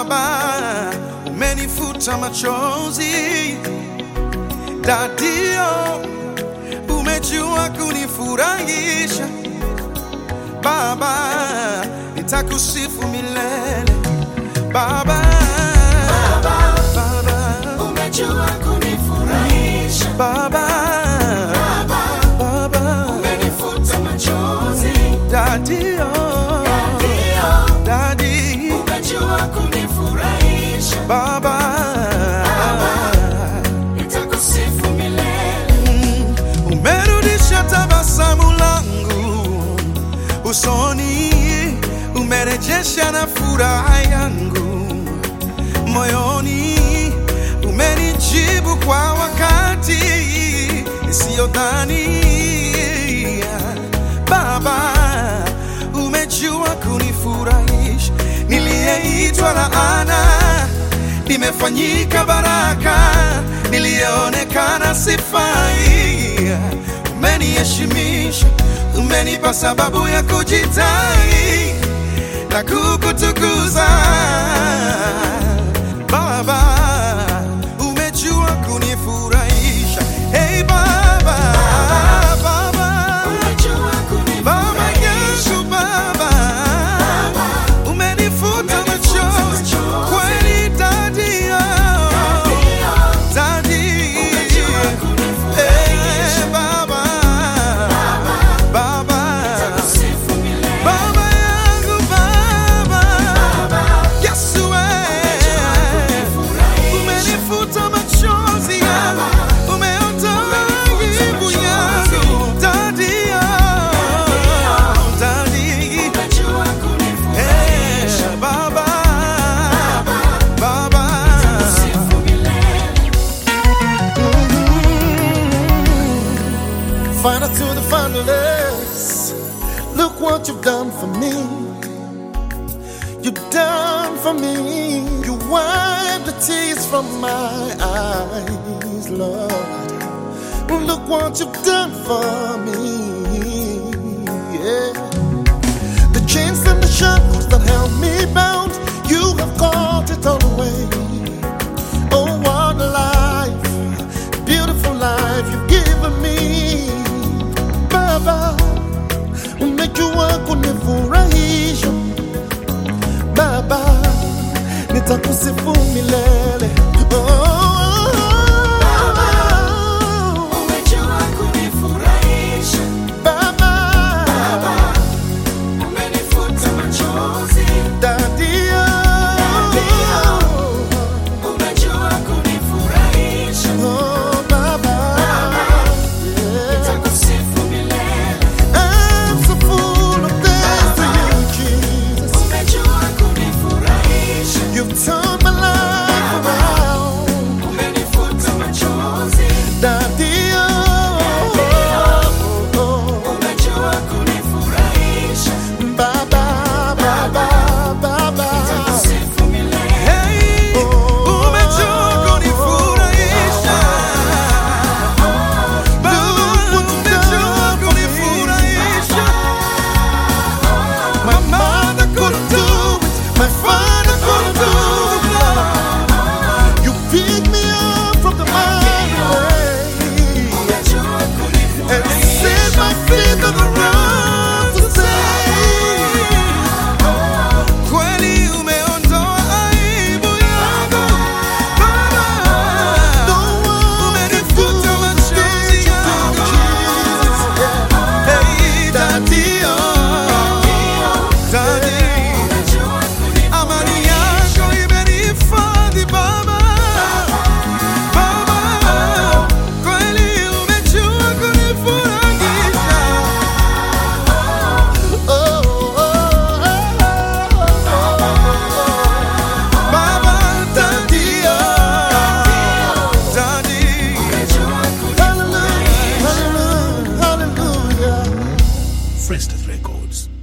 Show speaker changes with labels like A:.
A: Baba, umenifuta machozi. Dadio, umejua kunifurahisha. Baba, nitakusifu milele. Baba, Baba,
B: Umejua kunifurahisha
A: Baba, Baba,
B: umenifuta machozi
A: Dadio,
B: ndio
A: Dadi,
B: umejua kunifurahisha
A: Baba,
B: nitakusifu milele
A: umerudisha tabasamu langu usoni, umerejesha na furaha yangu moyoni, umenijibu kwa wakati isiyodhania. Baba, umejua kunifurahisha, niliyeitwa laana nimefanyika baraka, niliyeonekana sifai. Umeniheshimisha, umenipa sababu ya kujitai na kukutukuza Baba, umejua kunifurahisha. Hey Baba, Baba,
B: umejua
A: Baba
B: kunifurahisha
A: Yesu, Baba, umenifuta machozi kweli, Daddy, oh, Daddy,
B: umejua kunifurahisha
A: eh, Baba, Baba,
B: sifu milele
A: Baba yangu, Baba, Yesu, eh, umenifuta machozi yangu, umeondoa aibu yangu, Daddy, oh, Daddy,
B: umejua kunifurahisha
A: eh, Baba, Baba.
B: sifu milele
C: Final to the finalists. Look what you've done for me. You've done for me. You wiped the tears from my eyes, Lord. Look what you've done for me. Yeah. The chains and the shackles that held me bound, you have caught it all away. Oh, what a life, beautiful life you've given me. Baba, umejua kunifurahisha. Baba, nitakusifu milele. Oh,
B: umejua kunifurahisha
C: Baba,
B: umenifuta machozi
C: Dadio,
B: umejua kunifurahisha
C: oh Baba, yeah.
B: nitakusifu milele
C: I'm so full of thanks to you, Jesus.
B: umejua kunifurahisha
C: You've turned my life around,
B: umenifuta machozi
C: Daddy. Oh, oh,
B: umejua kunifurahisha
C: oh. Baba, Baba, Baba.
B: nitakusifu milele
A: Hey, umejua kunifurahisha. Baba, umejua kunifurahisha.
C: My mother couldn't do it, my father couldn't do it. Lord. You picked me up from the mighty way
B: umejua
C: and
B: kunifurahisha
C: set my feet on the ground to say.
A: Kweli umeondoa aibu yangu. Baba, umenifuta machozi yangu. Hey, Daddy, oh, Daddy. Amani yako imenihifadhi Baba. Baba, kweli umejua kunifurahisha. Baba, Daddy, oh, Daddy.
C: Hallelujah, hallelujah, hallelujah.
D: Frestas Records.